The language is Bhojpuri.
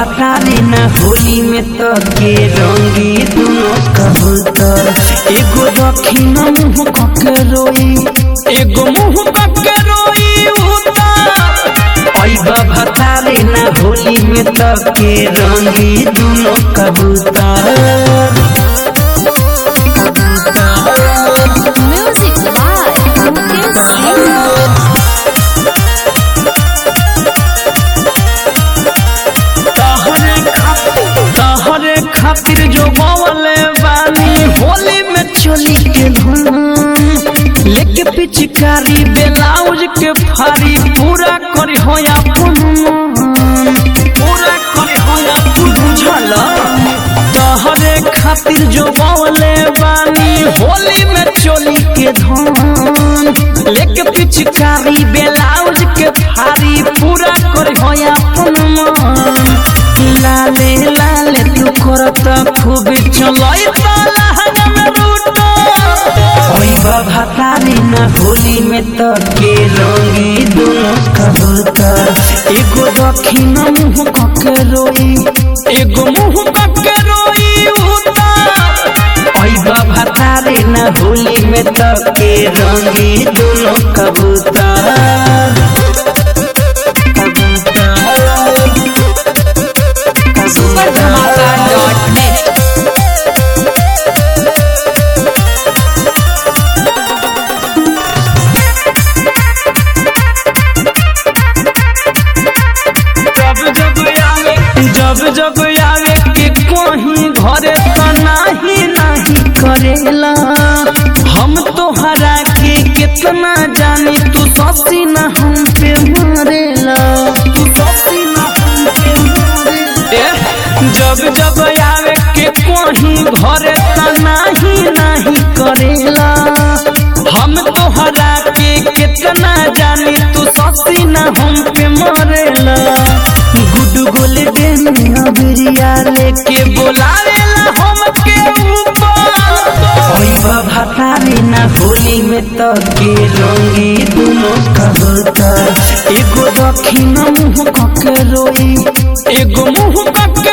भतारी न होली में तो के रंगी दोनों कबूतर एगो दक्षिण मुंह कके रोई एगो मुंह कके रोई उता ऐबा भतारी न होली में तो के रंगी दोनों कबूतर Music by Mukesh Singh. तहरे खातिर तहरे खातिर जो बवले बानी होली में चोली के धुन लेके पिचकारी ब्लाउज के फारी पूरा करी होया पुन पूरा करी होया बुझल तहरे खातिर जो बवले बानी होली में चोली के धुन लेके पिचकारी ब्लाउज के फारी पूरा करी होया पुन लाले लाले तू करत खूब चलई ताला हंगम रूटो ओई बाबा तारी ना होली में तो के रंगी दोनों कबूतर एगो दक्षिण मुंह कके रोई एगो मुंह कके रोई उता ओई बाबा तारी ना होली में तो के रंगी दोनों कबूतर Superdhamaka.net. जब जब आवे जब जब आवे के कहीं घरे तो नाही नाही करेला हम तो हरा के कितना जानी तू ससी ना हम पे मरेला तू ससी ना हम पे मरेला जब जब आवे के कहीं घरे तो नाही नाही करेला हम तो हरा के कितना जानी तू ससी ना हम पे मरेला गुड गोल गेम अबरिया लेके बोलावेला हम के ऊपर ओई बाबा तारी ना होली में तो के रंगी दोनों कबूतर एगो दक्षिण मुंह कके रोई एगो मुंह कके